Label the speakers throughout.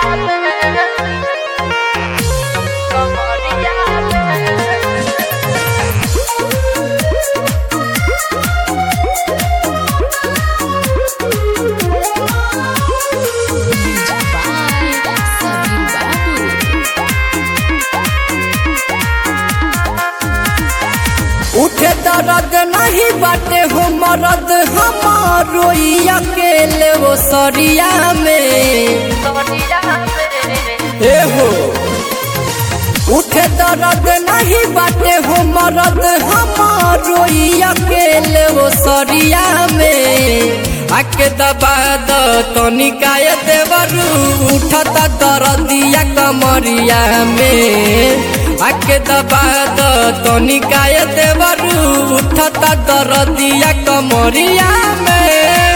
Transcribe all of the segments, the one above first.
Speaker 1: Sabir Babu.
Speaker 2: उठे दर्द नहीं बाटे हो मरद हमारो ई अकेले वो सरिया में ए हो उठे दर्द नहीं बाटे हो मरद हमारो ई अकेले वो सरिया में आके दबा द तनिकाय देवरू उठता दर्दिया कमरिया में आके दबा द तनिकाय देवरू उठता दर्दिया कमरिया में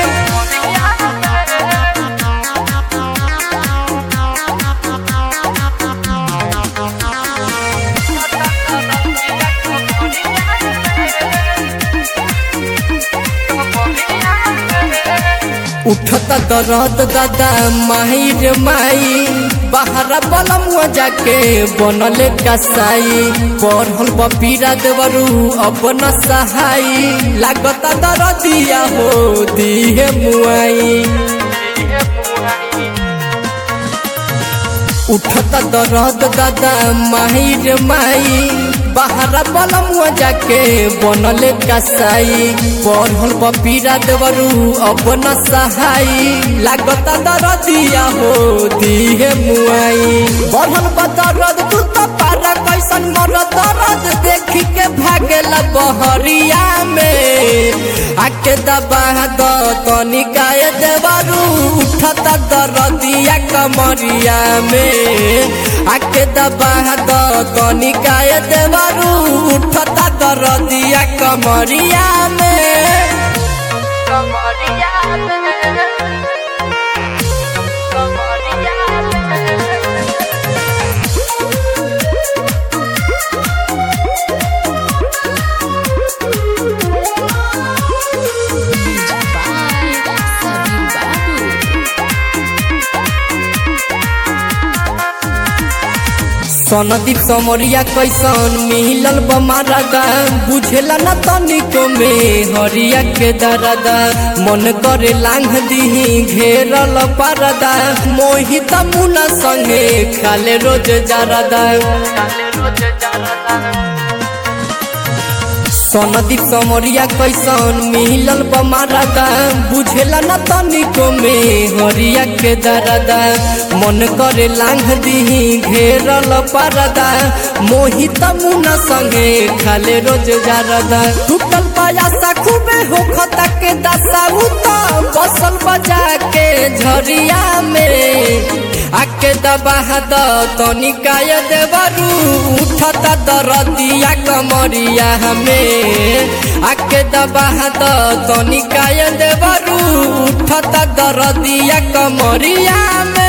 Speaker 2: उठता दर्द दादा माही रे माई बाहर बलमुआ जाके बनल कसाई पढ़ल बपीरा देवरू अपन सहाई लागता दर्दिया हो दिहे मुआई उठता दर्द दादा माही रे माई बाहर बलमुआ जाके बनल कसाई पढ़ल बपीरा देवरू अपन सहाई लागता दर्दिया हो दिहे मुआई बढ़ल बदरद तू तो पारा कैसन मर दर्द देखी के भागेल बहरिया में आके दबा द तनिकाय देवरू उठता दर्दिया कमरिया में आके दबा द तनिकाय देवरू उठता दर्दिया कमरिया में
Speaker 1: Sabir Babu.
Speaker 2: सनदीप समरिया कैसन मिलल बमारा गा बुझेला न तनिको में हरिया के दरदा मन करे लांघ दिही घेरल परदा मोहित मुना संगे खाले रोज जरदा सनदीप समरिया कैसन मिलल बमारा गा बुझेला न तनिको में हरिया के दरदा मन करे लांघ दिही घेरल परदा मोहित मुना संगे खाले रोज जारदा टूटल पायासा खूबे होखता के दशा उता बसल बजा के झरिया में आके दबा द तनिकाय देवरू उठता दरदिया कमरिया हमें आके दबा द तनिकाय देवरू उठता दरदिया कमरिया में